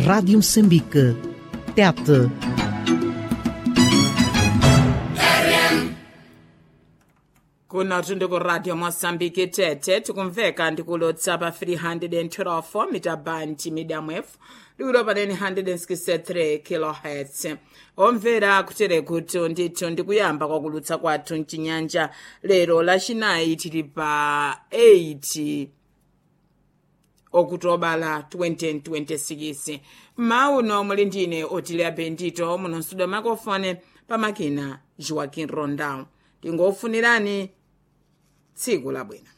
Rádio Moçambique. Tete. kuno tuli ku radio mosambiki tete tikumveka ndikulotsa pa 312 mita band medium f liwiro panene 163 kilohertz omvera kutere kuti ndithu ndikuyamba kwakulutsa kwathu mchinyanja lero lachinayi tili pa 8 okutobala 2026 mauno muli ndine otilia bendito muno mstudio makofone pamakina joaquin rondao tingofunirani tsiku labwino